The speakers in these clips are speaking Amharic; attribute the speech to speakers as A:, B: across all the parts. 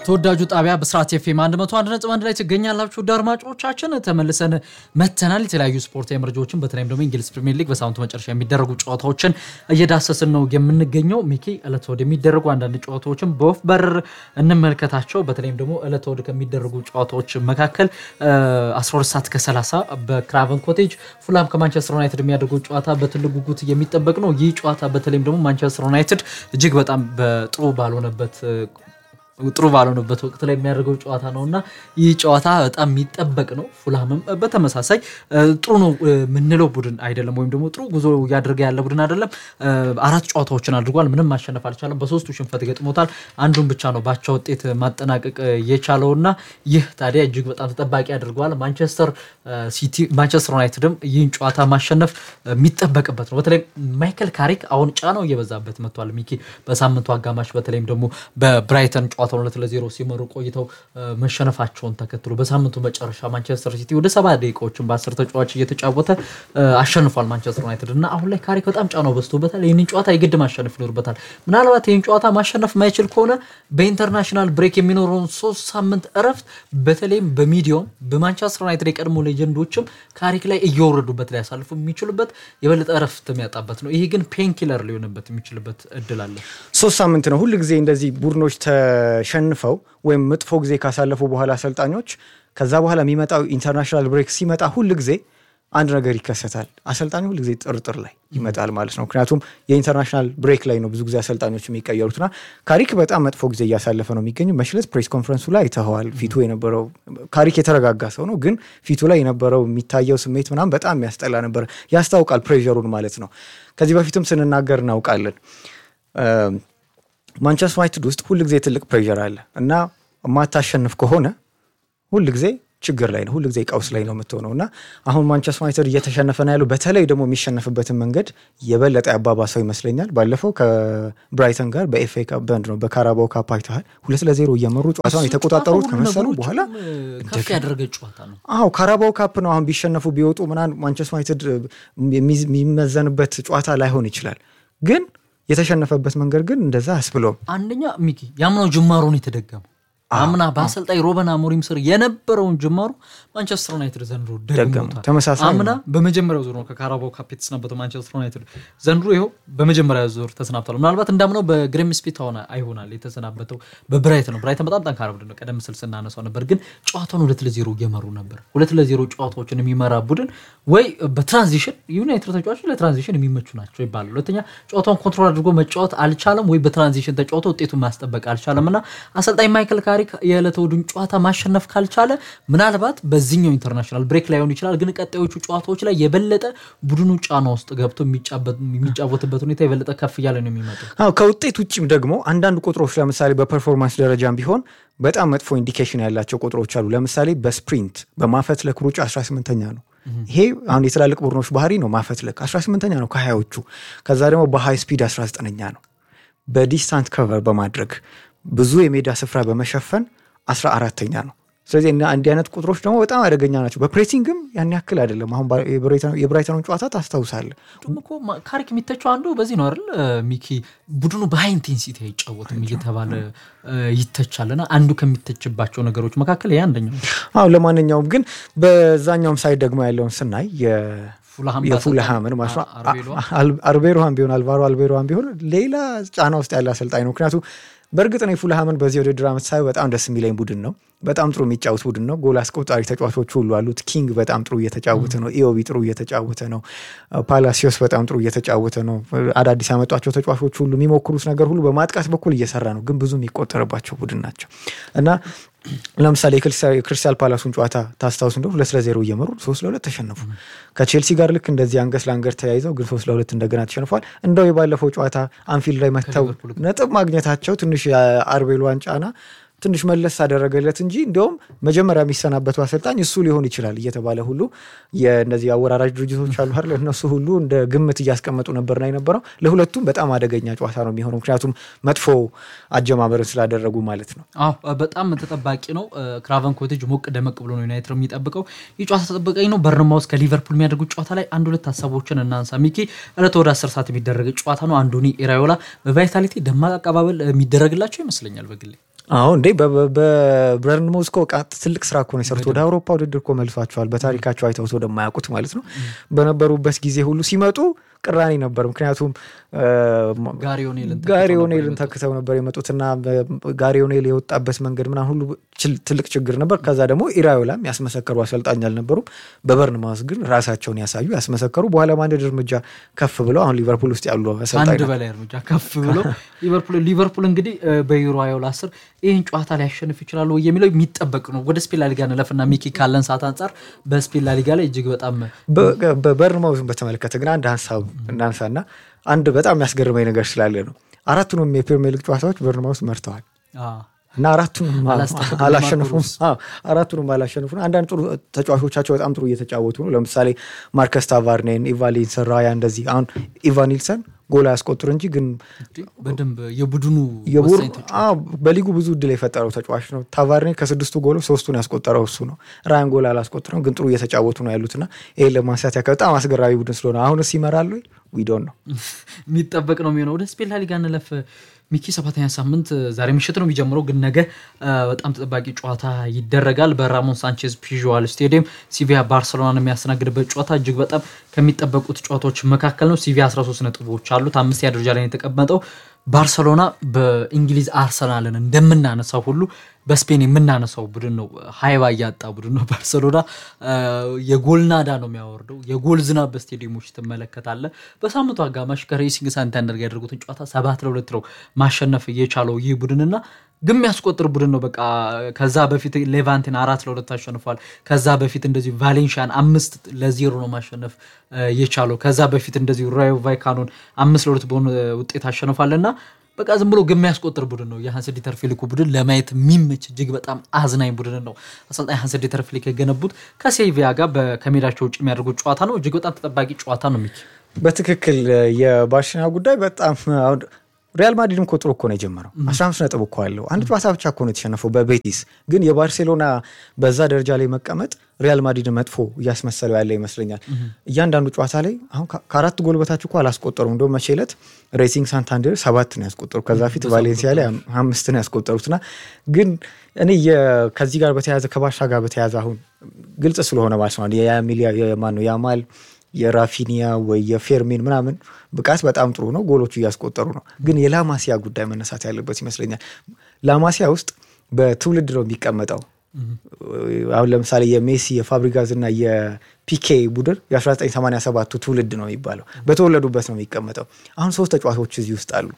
A: ተወዳጁ ጣቢያ በስርዓት ኤፍኤም 101.1 ላይ ትገኛላችሁ። ውድ አድማጮቻችን ተመልሰን መተናል። የተለያዩ ስፖርታዊ መረጃዎችን በተለይም ደግሞ እንግሊዝ ፕሪሚየር ሊግ በሳምንቱ መጨረሻ የሚደረጉ ጨዋታዎችን እየዳሰስን ነው የምንገኘው። ሚኪ ዕለት ወደ የሚደረጉ አንዳንድ ጨዋታዎችን በወፍ በረር እንመልከታቸው። በተለይም ደግሞ ዕለት ወደ ከሚደረጉ ጨዋታዎች መካከል 12 ሰዓት ከ30 በክራቨን ኮቴጅ ፉላም ከማንቸስተር ዩናይትድ የሚያደርጉ ጨዋታ በትልቅ ጉጉት የሚጠበቅ ነው። ይህ ጨዋታ በተለይም ደግሞ ማንቸስተር ዩናይትድ እጅግ በጣም በጥሩ ባልሆነበት ጥሩ ባልሆነበት ወቅት ላይ የሚያደርገው ጨዋታ ነው እና ይህ ጨዋታ በጣም የሚጠበቅ ነው። ፉላምም በተመሳሳይ ጥሩ ነው የምንለው ቡድን አይደለም፣ ወይም ደግሞ ጥሩ ጉዞ እያደረገ ያለ ቡድን አይደለም። አራት ጨዋታዎችን አድርጓል፣ ምንም ማሸነፍ አልቻለም። በሶስቱ ሽንፈት ገጥሞታል። አንዱን ብቻ ነው ባቻ ውጤት ማጠናቀቅ የቻለው እና ይህ ታዲያ እጅግ በጣም ተጠባቂ አድርገዋል። ማንቸስተር ሲቲ ማንቸስተር ዩናይትድም ይህን ጨዋታ ማሸነፍ የሚጠበቅበት ነው። በተለይ ማይከል ካሪክ አሁን ጫናው እየበዛበት መጥቷል። ሚኪ በሳምንቱ አጋማሽ በተለይም ደግሞ በብራይተን ጨዋታውን ሁለት ለዜሮ ሲመሩ ቆይተው መሸነፋቸውን ተከትሎ በሳምንቱ መጨረሻ ማንቸስተር ሲቲ ወደ ሰባ ደቂቃዎችን በአስር ተጫዋች እየተጫወተ አሸንፏል ማንቸስተር ዩናይትድ እና አሁን ላይ ካሪክ በጣም ጫናው በዝቶበታል። ይህንን ጨዋታ የግድ ማሸነፍ ይኖርበታል። ምናልባት ይህን ጨዋታ ማሸነፍ ማይችል ከሆነ በኢንተርናሽናል ብሬክ የሚኖረውን ሶስት ሳምንት እረፍት በተለይም በሚዲያውም በማንቸስተር ዩናይትድ የቀድሞ ሌጀንዶችም ካሪክ ላይ እየወረዱበት ላይ ያሳልፉ የሚችሉበት የበለጠ እረፍት የሚያጣበት ነው። ይሄ ግን ፔንኪለር ሊሆንበት የሚችልበት እድል አለ።
B: ሶስት ሳምንት ነው ሁል ጊዜ እንደዚህ ቡድኖች ተሸንፈው ወይም መጥፎ ጊዜ ካሳለፉ በኋላ አሰልጣኞች ከዛ በኋላ የሚመጣው ኢንተርናሽናል ብሬክ ሲመጣ ሁል ጊዜ አንድ ነገር ይከሰታል። አሰልጣኝ ሁል ጊዜ ጥርጥር ላይ ይመጣል ማለት ነው። ምክንያቱም የኢንተርናሽናል ብሬክ ላይ ነው ብዙ ጊዜ አሰልጣኞች የሚቀየሩትና ካሪክ በጣም መጥፎ ጊዜ እያሳለፈ ነው የሚገኘው። መሽለት ፕሬስ ኮንፈረንሱ ላይ አይተኸዋል። ፊቱ የነበረው ካሪክ የተረጋጋ ሰው ነው፣ ግን ፊቱ ላይ የነበረው የሚታየው ስሜት ምናምን በጣም የሚያስጠላ ነበር። ያስታውቃል ፕሬሩን ማለት ነው። ከዚህ በፊትም ስንናገር እናውቃለን። ማንቸስተር ዩናይትድ ውስጥ ሁል ጊዜ ትልቅ ፕሬር አለ እና የማታሸንፍ ከሆነ ሁል ጊዜ ችግር ላይ ነው፣ ሁል ጊዜ ቀውስ ላይ ነው የምትሆነው እና አሁን ማንቸስተር ዩናይትድ እየተሸነፈ ነው ያለው። በተለይ ደግሞ የሚሸነፍበትን መንገድ የበለጠ ያባባሰው ይመስለኛል። ባለፈው ከብራይተን ጋር በኤፍኤ ካፕ በንድ ነው በካራባው ካፕ አይተሃል። ሁለት ለዜሮ እየመሩ ጨዋታውን የተቆጣጠሩት ከመሰሉ በኋላ
A: ከፍ ያደረገ ጨዋታ ነው።
B: አዎ ካራባው ካፕ ነው። አሁን ቢሸነፉ ቢወጡ ምናምን ማንቸስተር ዩናይትድ የሚመዘንበት ጨዋታ ላይሆን ይችላል ግን የተሸነፈበት መንገድ ግን እንደዛ አስብሎም
A: አንደኛ ሚኪ ያምናው ጅማሮን የተደገመው አምና በአሰልጣኝ ሮበን አሞሪም ስር የነበረውን ጅማሮ ማንቸስተር ዩናይትድ ዘንድሮ ደግሞታል።
B: ተመሳሳይ
A: አምና በመጀመሪያው ዙር ነው ከካራባው ካፕ የተሰናበተው ማንቸስተር ዩናይትድ ዘንድሮ ይኸው በመጀመሪያ ዙር ተሰናብቷል። ምናልባት እንዳምነው በግሬም ስፒት ሆነ አይሆናል የተሰናበተው በብራይት ነው። ብራይተን በጣም ጠንካራ ቡድን ነው። ቀደም ስል ስናነሳው ነበር፣ ግን ጨዋታውን ሁለት ለዜሮ እየመሩ ነበር። ሁለት ለዜሮ ጨዋታዎችን የሚመራ ቡድን ወይ በትራንዚሽን ዩናይትድ ተጫዋቾች ለትራንዚሽን የሚመቹ ናቸው ይባላል። ሁለተኛ ጨዋታውን ኮንትሮል አድርጎ መጫወት አልቻለም፣ ወይ በትራንዚሽን ተጫውቶ ውጤቱን ማስጠበቅ አልቻለም እና አሰልጣኝ ማይክል ካሪ የዕለተ እሑድን ጨዋታ ማሸነፍ ካልቻለ ምናልባት በዚህኛው ኢንተርናሽናል ብሬክ ላይሆን ይችላል፣ ግን ቀጣዮቹ ጨዋታዎች ላይ የበለጠ ቡድኑ ጫና ውስጥ ገብቶ የሚጫወትበት ሁኔታ የበለጠ ከፍ እያለ ነው የሚመጣው።
B: ከውጤት ውጭም ደግሞ አንዳንድ ቁጥሮች ለምሳሌ በፐርፎርማንስ ደረጃም ቢሆን በጣም መጥፎ ኢንዲኬሽን ያላቸው ቁጥሮች አሉ። ለምሳሌ በስፕሪንት በማፈትለክ ሩጫ 18ኛ ነው። ይሄ አሁን የትላልቅ ቡድኖች ባህሪ ነው። ማፈትለክ 18ኛ ነው ከሀያዎቹ። ከዛ ደግሞ በሃይ ስፒድ 19ኛ ነው። በዲስታንት ከቨር በማድረግ ብዙ የሜዳ ስፍራ በመሸፈን አስራ አራተኛ ነው። ስለዚህ እንዲህ አይነት ቁጥሮች ደግሞ በጣም አደገኛ ናቸው። በፕሬሲንግም ያን ያክል አይደለም። አሁን የብራይተኑን ጨዋታ ታስታውሳለህ።
A: ደግሞ እኮ ካሪክ የሚተቸው አንዱ በዚህ ነው አይደል ሚኪ? ቡድኑ በሃይ ኢንቴንሲቲ አይጫወትም እየተባለ ይተቻልና አንዱ ከሚተችባቸው ነገሮች መካከል ይህ አንደኛው።
B: አዎ ለማንኛውም ግን በዛኛውም ሳይድ ደግሞ ያለውን ስናይ የፉልሃምን ማለት ነው አልቤሮሃን ቢሆን አልቫሮ አልቤሮሃን ቢሆን ሌላ ጫና ውስጥ ያለ አሰልጣኝ ነው። ምክንያቱ በእርግጥ ነው የፉልሃምን በዚህ ውድድር ዓመት ሳይ በጣም ደስ የሚለኝ ቡድን ነው። በጣም ጥሩ የሚጫወት ቡድን ነው። ጎል አስቆጣሪ ተጫዋቾች ሁሉ አሉት። ኪንግ በጣም ጥሩ እየተጫወተ ነው። ኢዮቢ ጥሩ እየተጫወተ ነው። ፓላሲዮስ በጣም ጥሩ እየተጫወተ ነው። አዳዲስ ያመጧቸው ተጫዋቾች ሁሉ የሚሞክሩት ነገር ሁሉ በማጥቃት በኩል እየሰራ ነው። ግን ብዙ የሚቆጠርባቸው ቡድን ናቸው እና ለምሳሌ የክርስቲያል ፓላሱን ጨዋታ ታስታውስ እንደሆነ ሁለት ለዜሮ እየመሩ ሶስት ለሁለት ተሸነፉ። ከቼልሲ ጋር ልክ እንደዚህ አንገት ለአንገት ተያይዘው ግን ሶስት ለሁለት እንደገና ተሸንፏል። እንደው የባለፈው ጨዋታ አንፊልድ ላይ መጥተው ነጥብ ማግኘታቸው ትንሽ የአርቤሎዋን ጫና ትንሽ መለስ አደረገለት እንጂ እንዲያውም መጀመሪያ የሚሰናበቱ አሰልጣኝ እሱ ሊሆን ይችላል እየተባለ ሁሉ የእነዚህ አወራራጅ ድርጅቶች አሉ አይደል? እነሱ ሁሉ እንደ ግምት እያስቀመጡ ነበርና የነበረው ለሁለቱም በጣም አደገኛ ጨዋታ ነው የሚሆነው፣ ምክንያቱም መጥፎ አጀማመርን ስላደረጉ ማለት ነው።
A: አዎ በጣም ተጠባቂ ነው። ክራቨን ኮቴጅ ሞቅ ደመቅ ብሎ ነው ዩናይትድ የሚጠብቀው። ይህ ጨዋታ ተጠባቂ ነው። በርንማውዝ ከሊቨርፑል የሚያደርጉት ጨዋታ ላይ አንድ ሁለት ሀሳቦችን እናንሳ። ሚኪ ዕለት ወደ አስር ሰዓት የሚደረግ ጨዋታ ነው። አንዶኒ ኢራዮላ በቫይታሊቲ ደማቅ አቀባበል የሚደረግላቸው ይመስለኛል በግሌ
B: አሁ እንዴ በበርንሞዝ እኮ ትልቅ ስራ እኮ ነው የሰሩት። ወደ አውሮፓ ውድድር እኮ መልሷቸዋል። በታሪካቸው አይተውት ወደማያውቁት ማለት ነው። በነበሩበት ጊዜ ሁሉ ሲመጡ ቅራኔ ነበር። ምክንያቱም ጋሪ ኦኔልን ተክተው ነበር የመጡትና ጋሪ ኦኔል የወጣበት መንገድ ምናምን ሁሉ ትልቅ ችግር ነበር። ከዛ ደግሞ ኢራዮላም ያስመሰከሩ አሰልጣኝ አልነበሩም። በበርንማውዝ ግን ራሳቸውን ያሳዩ ያስመሰከሩ፣ በኋላ አንድ እርምጃ ከፍ ብለው አሁን ሊቨርፑል ውስጥ ያሉ አሰልጣኝ
A: አንድ በላይ እርምጃ ከፍ ብለው ሊቨርፑል እንግዲህ በዩሮ አዮላ ስር ይህን ጨዋታ ሊያሸንፍ ይችላሉ የሚለው የሚጠበቅ ነው። ወደ ስፔን ላሊጋ እንለፍና ሚኪ ካለን ሰዓት አንጻር በስፔን ላሊጋ ላይ እጅግ በጣም
B: በበርንማውዝን በተመለከተ ግን አንድ ሀሳብ እናንሳና አንድ በጣም የሚያስገርመኝ ነገር ስላለ ነው። አራቱንም የፕሪሚየር ሊግ ጨዋታዎች በርንማውዝ መርተዋል እና አራቱንም አላሸነፉም። አራቱንም አላሸነፉ። አንዳንድ ጥሩ ተጫዋቾቻቸው በጣም ጥሩ እየተጫወቱ ነው። ለምሳሌ ማርከስ ታቫርኔን፣ ኢቫሊንሰን፣ ራያ እንደዚህ አሁን ኢቫኒልሰን ጎል ያስቆጥር እንጂ ግን
A: በደንብ የቡድኑ
B: በሊጉ ብዙ እድል የፈጠረው ተጫዋች ነው። ታቫርኔ ከስድስቱ ጎሎች ሶስቱን ያስቆጠረው እሱ ነው። ራያን ጎል አላስቆጥረም፣ ግን ጥሩ እየተጫወቱ ነው ያሉትና ይህን ለማንሳት ያከ በጣም አስገራሚ ቡድን ስለሆነ አሁንስ ይመራሉ ዊዶን ነው
A: የሚጠበቅ ነው የሚሆነው። ወደ ስፔን ላሊጋ እንለፍ። ሚኪ ሰባተኛ ሳምንት ዛሬ ምሽት ነው የሚጀምረው፣ ግን ነገ በጣም ተጠባቂ ጨዋታ ይደረጋል በራሞን ሳንቼዝ ፒዥዋል ስቴዲየም ሲቪያ ባርሰሎናን የሚያስተናግድበት ጨዋታ እጅግ በጣም ከሚጠበቁት ጨዋታዎች መካከል ነው። ሲቪያ 13 ነጥቦች አሉት፣ አምስተኛ ደረጃ ላይ የተቀመጠው። ባርሰሎና በእንግሊዝ አርሰናልን እንደምናነሳው ሁሉ በስፔን የምናነሳው ቡድን ነው። ሀይባ እያጣ ቡድን ነው። ባርሰሎና የጎል ናዳ ነው የሚያወርደው። የጎል ዝናብ በስቴዲየሞች ትመለከታለ። በሳምንቱ አጋማሽ ከሬሲንግ ሳንታንደር ጋር ያደርጉትን ጨዋታ ሰባት ለሁለት ነው ማሸነፍ እየቻለው ይህ ቡድንና ግን የሚያስቆጥር ቡድን ነው። በቃ ከዛ በፊት ሌቫንቴን አራት ለሁለት አሸንፏል። ከዛ በፊት እንደዚሁ ቫሌንሻን አምስት ለዜሮ ነው ማሸነፍ የቻለው። ከዛ በፊት እንደዚሁ ራዮ ቫይካኖን አምስት ለሁለት በሆነ ውጤት አሸንፏል እና በቃ ዝም ብሎ ግን የሚያስቆጥር ቡድን ነው። የሀንስ ዲተር ፊሊኩ ቡድን ለማየት የሚመች እጅግ በጣም አዝናኝ ቡድን ነው። አሰልጣኝ ሀንስ ዲተር ፊሊክ የገነቡት ከሴቪያ ጋር ከሜዳቸው ውጭ የሚያደርጉት ጨዋታ ነው። እጅግ በጣም ተጠባቂ ጨዋታ ነው። ሚኪ
B: በትክክል የባርሴሎና ጉዳይ በጣም ሪያል ማድሪድም እኮ ጥሩ እኮ ነው የጀመረው። 15 ነጥብ እኮ አለው። አንድ ጨዋታ ብቻ እኮ ነው የተሸነፈው በቤቲስ። ግን የባርሴሎና በዛ ደረጃ ላይ መቀመጥ ሪያል ማድሪድ መጥፎ እያስመሰለው ያለ ይመስለኛል። እያንዳንዱ ጨዋታ ላይ አሁን ከአራት ጎል በታች እኮ አላስቆጠሩም። እንደውም መቼ ዕለት ሬሲንግ ሳንታንደር ሰባት ነው ያስቆጠሩ። ከዛ ፊት ቫሌንሲያ ላይ አምስት ነው ያስቆጠሩትና ግን እኔ ከዚህ ጋር በተያያዘ ከባሻ ጋር በተያያዘ አሁን ግልጽ ስለሆነ ማለት ነው ማን ነው ያማል የራፊኒያ ወይ የፌርሚን ምናምን ብቃት በጣም ጥሩ ነው። ጎሎቹ እያስቆጠሩ ነው። ግን የላማሲያ ጉዳይ መነሳት ያለበት ይመስለኛል። ላማሲያ ውስጥ በትውልድ ነው የሚቀመጠው። አሁን ለምሳሌ የሜሲ የፋብሪጋዝ እና የፒኬ ቡድን የ1987ቱ ትውልድ ነው የሚባለው። በተወለዱበት ነው የሚቀመጠው። አሁን ሶስት ተጫዋቾች እዚህ ውስጥ አሉ።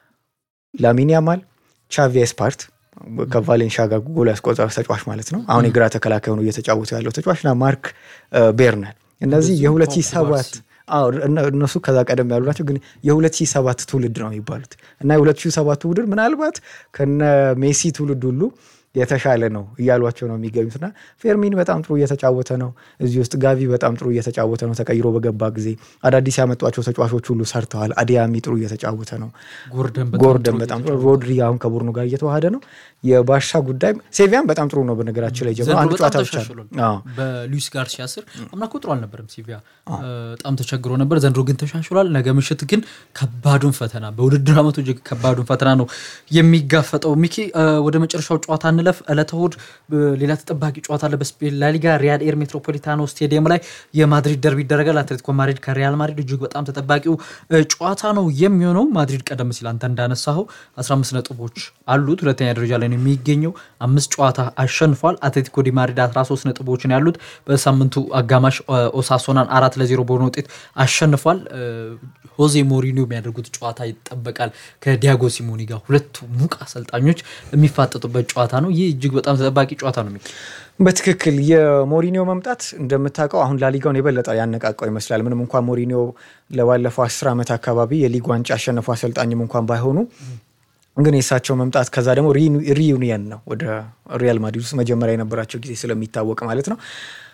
B: ላሚን ያማል፣ ቻቪ ስፓርት ከቫሌንሻ ጋር ጎል ያስቆጠረ ተጫዋች ማለት ነው። አሁን የግራ ተከላካይ ሆኖ እየተጫወቱ ያለው ተጫዋችና ማርክ ቤርናል እነዚህ የሁለት ሺህ ሰባት እነሱ ከዛ ቀደም ያሉ ናቸው፣ ግን የሁለት ሺህ ሰባት ትውልድ ነው የሚባሉት እና የሁለት ሺህ ሰባቱ ቡድን ምናልባት ከነ ሜሲ ትውልድ ሁሉ የተሻለ ነው እያሏቸው ነው የሚገኙትና ፌርሚን በጣም ጥሩ እየተጫወተ ነው። እዚህ ውስጥ ጋቪ በጣም ጥሩ እየተጫወተ ነው። ተቀይሮ በገባ ጊዜ አዳዲስ ያመጧቸው ተጫዋቾች ሁሉ ሰርተዋል። አዲያሚ ጥሩ እየተጫወተ ነው። ጎርደን በጣም ጥሩ፣ ሮድሪ አሁን ከቡድኑ ጋር እየተዋሃደ ነው። የባሻ ጉዳይ ሴቪያን በጣም ጥሩ ነው። በነገራችን ላይ ጀምሮ አንድ ጨዋታ ብቻ
A: በሉዊስ ጋርሲያ ስር አምና እኮ ጥሩ አልነበረም። ሴቪያ በጣም ተቸግሮ ነበር። ዘንድሮ ግን ተሻሽሏል። ነገ ምሽት ግን ከባዱን ፈተና በውድድር ዓመቱ እጅግ ከባዱን ፈተና ነው የሚጋፈጠው። ሚኪ ወደ መጨረሻው ጨዋታ እንለፍ። ዕለተ እሑድ ሌላ ተጠባቂ ጨዋታ አለ በስፔን ላሊጋ ሪያል ኤር ሜትሮፖሊታኖ ስቴዲየም ላይ የማድሪድ ደርቢ ይደረጋል። አትሌቲኮ ማድሪድ ከሪያል ማድሪድ እጅግ በጣም ተጠባቂው ጨዋታ ነው የሚሆነው። ማድሪድ ቀደም ሲል አንተ እንዳነሳኸው 15 ነጥቦች አሉት፣ ሁለተኛ ደረጃ ላይ ነው የሚገኘው። አምስት ጨዋታ አሸንፏል። አትሌቲኮ ዲ ማድሪድ 13 ነጥቦችን ያሉት በሳምንቱ አጋማሽ ኦሳሶናን አራት ለዜሮ በሆነ ውጤት አሸንፏል። ሆዜ ሞሪኒዮ የሚያደርጉት ጨዋታ ይጠበቃል ከዲያጎ ሲሞኒ ጋር ሁለቱ ሙቅ አሰልጣኞች የሚፋጠጡበት ጨዋታ ነው። ይህ እጅግ በጣም ተጠባቂ ጨዋታ ነው።
B: በትክክል የሞሪኒዮ መምጣት እንደምታውቀው አሁን ላሊጋውን የበለጠ ያነቃቀው ይመስላል። ምንም እንኳን ሞሪኒዮ ለባለፈው አስር ዓመት አካባቢ የሊግ ዋንጫ ያሸነፉ አሰልጣኝም እንኳን ባይሆኑ ግን የእሳቸው መምጣት ከዛ ደግሞ ሪዩኒየን ነው ወደ ሪያል ማድሪድ ውስጥ መጀመሪያ የነበራቸው ጊዜ ስለሚታወቅ ማለት ነው።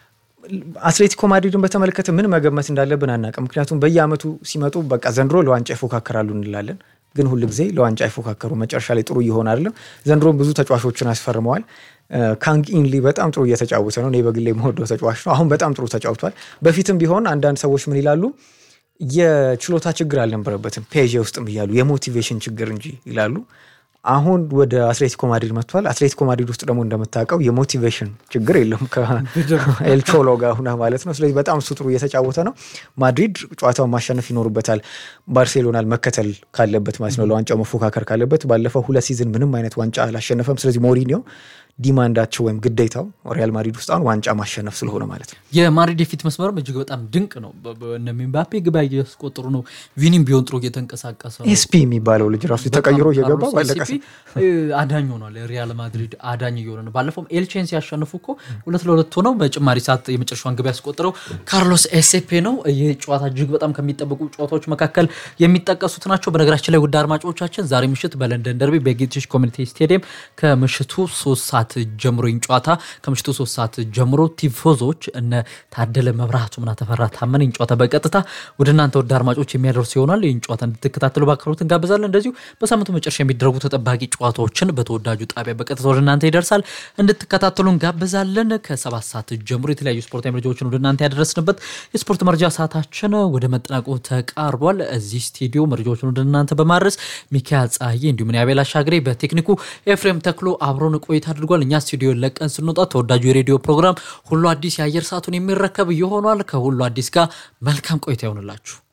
B: አትሌቲኮ ማድሪድን በተመለከተ ምን መገመት እንዳለብን አናውቅም። ምክንያቱም በየአመቱ ሲመጡ በቃ ዘንድሮ ለዋንጫ ይፎካከራሉ እንላለን፣ ግን ሁል ጊዜ ለዋንጫ አይፎካከሩ። መጨረሻ ላይ ጥሩ እየሆነ አይደለም። ዘንድሮም ብዙ ተጫዋቾችን አስፈርመዋል። ካንግ ኢንሊ በጣም ጥሩ እየተጫወተ ነው። እኔ በግሌ የምወደው ተጫዋች ነው። አሁን በጣም ጥሩ ተጫውቷል። በፊትም ቢሆን አንዳንድ ሰዎች ምን ይላሉ የችሎታ ችግር አልነበረበትም ፔዤ ውስጥም እያሉ የሞቲቬሽን ችግር እንጂ ይላሉ። አሁን ወደ አትሌቲኮ ማድሪድ መጥቷል። አትሌቲኮ ማድሪድ ውስጥ ደግሞ እንደምታውቀው የሞቲቬሽን ችግር የለም ከኤልቾሎ ጋር ሁና ማለት ነው። ስለዚህ በጣም እሱ ጥሩ እየተጫወተ ነው። ማድሪድ ጨዋታውን ማሸነፍ ይኖርበታል፣ ባርሴሎናል መከተል ካለበት ማለት ነው፣ ለዋንጫው መፎካከር ካለበት። ባለፈው ሁለት ሲዝን ምንም አይነት ዋንጫ አላሸነፈም። ስለዚህ ሞሪኒዮ ዲማንዳቸው ወይም ግዴታው ሪያል ማድሪድ ውስጥ አሁን ዋንጫ ማሸነፍ ስለሆነ ማለት ነው።
A: የማድሪድ የፊት መስመርም እጅግ በጣም ድንቅ ነው። እነ ኤምባፔ ግብ እያስቆጠሩ ነው። ቪኒም ቢሆን ጥሩ እየተንቀሳቀሰ ነው።
B: ኤስፒ የሚባለው ልጅ ራሱ ተቀይሮ እየገባ ባለቀ
A: አዳኝ ሆኗል። ሪያል ማድሪድ አዳኝ እየሆነ ነው። ባለፈውም ኤልቼን ሲያሸንፉ እኮ ሁለት ለሁለት ሆነው በጭማሪ ሰዓት የመጨረሻውን ግብ ያስቆጠረው ካርሎስ ኤሴፔ ነው። ይህ ጨዋታ እጅግ በጣም ከሚጠበቁ ጨዋታዎች መካከል የሚጠቀሱት ናቸው። በነገራችን ላይ ውድ አድማጮቻችን ዛሬ ምሽት በለንደን ደርቢ በጌትሽ ኮሚኒቲ ስቴዲየም ከምሽቱ ሶስት ሰዓት ጀምሮ ይህን ጨዋታ ከምሽቱ ሶስት ሰዓት ጀምሮ ቲፎዞች እነ ታደለ መብራቱ ምና ተፈራ ታመነ ይህን ጨዋታ በቀጥታ ወደ እናንተ ወደ አድማጮች የሚያደርሱ ይሆናል። ይህን ጨዋታ እንድትከታተሉ በአክብሮት እንጋብዛለን። እንደዚሁ በሳምንቱ መጨረሻ የሚደረጉ ተጠባቂ ጨዋታዎችን በተወዳጁ ጣቢያ በቀጥታ ወደ እናንተ ይደርሳል እንድትከታተሉ እንጋብዛለን። ከሰባት ሰዓት ጀምሮ የተለያዩ ስፖርታዊ መረጃዎችን ወደ እናንተ ያደረስንበት የስፖርት መረጃ ሰዓታችን ወደ መጠናቀቁ ተቃርቧል። እዚህ ስቱዲዮ መረጃዎችን ወደ እናንተ በማድረስ ሚካኤል ፀሐዬ እንዲሁም አቤል አሻግሬ በቴክኒኩ ኤፍሬም ተክሎ አብሮን ቆይታ አድርጓል። እኛ ስቱዲዮ ለቀን ስንወጣ ተወዳጁ የሬዲዮ ፕሮግራም ሁሉ አዲስ የአየር ሰዓቱን የሚረከብ ይሆኗል። ከሁሉ አዲስ ጋር መልካም ቆይታ ይሆንላችሁ።